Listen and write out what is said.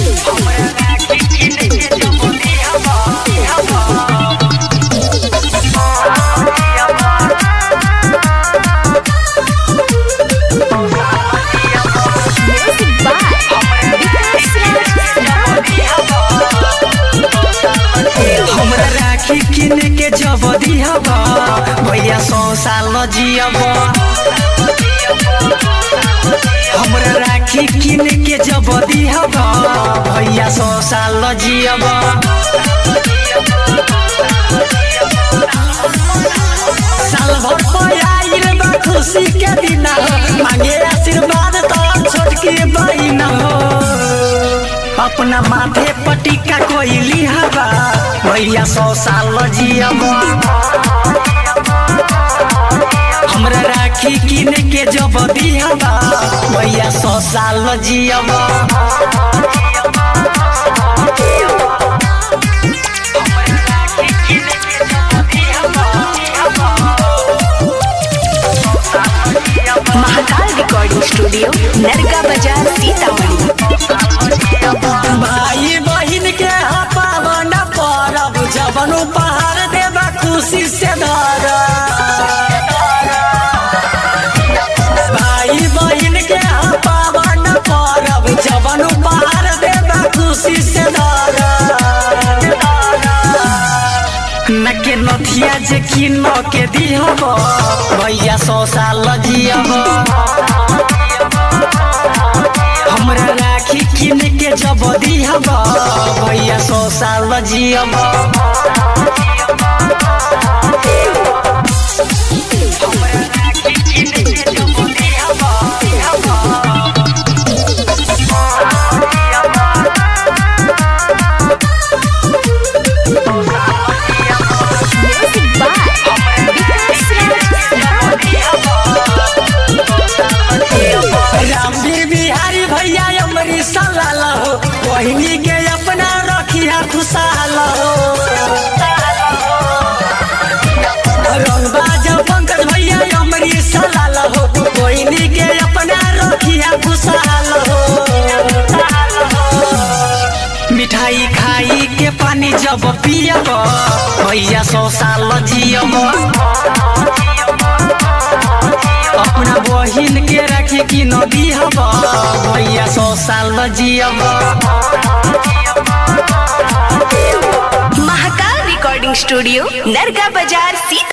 Music by Vikas हमरा राखी किन के जब दिहब भैया सौ साल जियब हमरा राखी किन के जब दिहब भैया सौ साल जियब साल भर पर आइल बा खुशी के दिन मांगे आशीर्वाद तो छोटकी बहिन हो अपना माथे पटिका कोइली हवा भैया सौ साल जियब हमरा राखी किन के जब दिहबा भैया सौ साल जियब महाकाल रिकॉर्डिंग स्टूडियो नरका बाजार सीतामढ़ी भाई बहिन के पावन परब जबन उपहार देबा खुशी से धर भाई बहिन के पावन परब जबन उपहार देबा खुशी से धर न के नथिया जे किन के दिहब भैया सौ साल जियब हमरा राखी किन के जब दिहब भैया सौ साल जियब Music by Vikas Ramveer Bihari भैया अमरी सलाल हो बहिनी के अपना रखिया खुशहाल हो रंगबाज पंकज भैया अमरी सलाल हो बहिनी के अपना रखिया खुशहाल हो मिठाई खाई के पानी जब पियब भैया सौ साल जियब अपना बहिन के रखे कि नदी हब भैया सौ साल जियब महाकाल रिकॉर्डिंग स्टूडियो नरका बाजार सीतामढ़ी